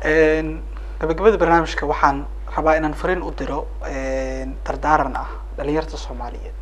gabagabada barnaamijka waxaan rabaa inaan fariin u diro dardaaran ah dhalinyarta soomaaliyeed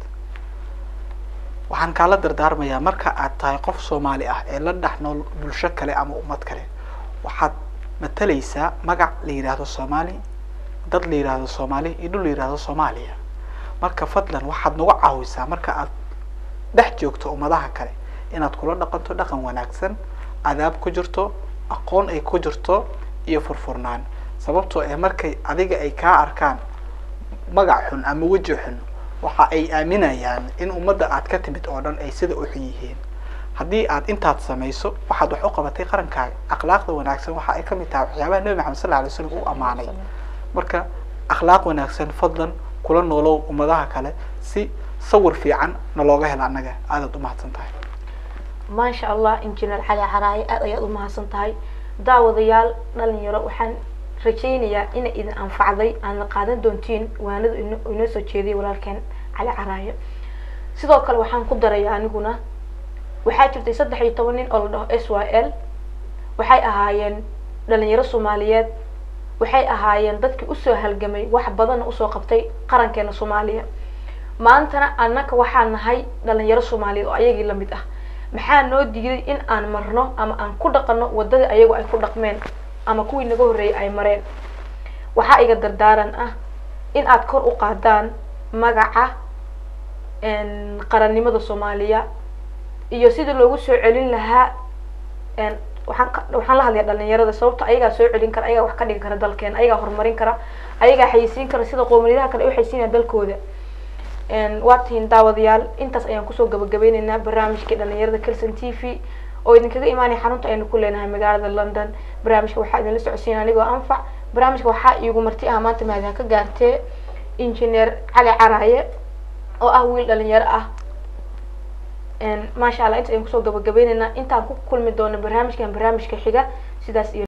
waxaan kaala dardaarmayaa marka aad tahay qof soomaali ah ee la dhex nool bulsho kale ama ummad kale waxaad matalaysaa magac la yidhaahdo soomaali dad la yidhaahdo soomaali iyo dhul la yidhaahdo soomaaliya marka fadlan waxaad nagu caawisaa marka aad dhex joogto ummadaha kale inaad kula dhaqanto dhaqan wanaagsan adaab ku jirto aqoon ay ku jirto iyo furfurnaan sababtoo ee markay adiga ay kaa arkaan magac xun ama weji xun waxa ay aaminayaan in ummadda aad ka timid oo dhan ay sida u xun yihiin haddii aad intaad samayso waxaad wax u qabatay qarankaaga akhlaaqda wanaagsan waxa ay kamid tahay waxyaabaha nebi maxamed sal alay slam u amaanay marka akhlaaq wanaagsan fadlan kula noolow ummadaha kale si sawir fiican na looga helo annaga aadaad u mahadsan tahay maasha allah injineer cali caraaye aad ayaad u mahadsan tahay daawadayaal dhalinyaro waxaan rajaynayaa inay idin anfacday aadna qaadan doontiin waanada inoo soo jeediyay walaalkeen cali caraaye sidoo kale waxaan ku daraya aniguna waxaa jirtay saddex iyo toban nin oo la dhaho s y l waxay ahaayeen dhalinyaro soomaaliyeed waxay ahaayeen dadkii usoo halgamay wax badanna usoo qabtay qarankeena soomaaliya maantana annaka waxaan nahay dhalinyaro soomaaliyeed oo ayagii lamid ah maxaa noo diiday in aan marno ama aan ku dhaqano waddadii ayagu ay ku dhaqmeen ama kuwii naga horreeyay ay mareen waxaa iga dardaaran ah in aad kor u qaadaan magaca qarannimada soomaaliya iyo sidii loogu soo celin lahaa waxaan waxaan la hadlaya dhalinyarada sababto ayagaa soo celin kara ayagaa wax ka dhigi kara dalkeena ayagaa horumarin kara ayagaa xayisiin kara sida qowmiyadaha kale ay u xayisiinaya dalkooda waa tihiin daawadayaal intaas ayaan kusoo gabagabeyneynaa barnaamijkii dhalinyarada kelson t v oo idinkaga imaanaya xarunta aynu ku leenahay magaalada london barnaamijka waxaa idinla socodsiina anigoo anfac barnaamijka waxaa iigu marti ah maanta mahadaan ka gaartee injineer cali caraaye oo ah wiil dhalinyaro ah maasha allah inta ayaan kusoo gabagabeyneynaa intaan ku kulmi doono barnaamijkan barnaamijka xiga sidaas iyo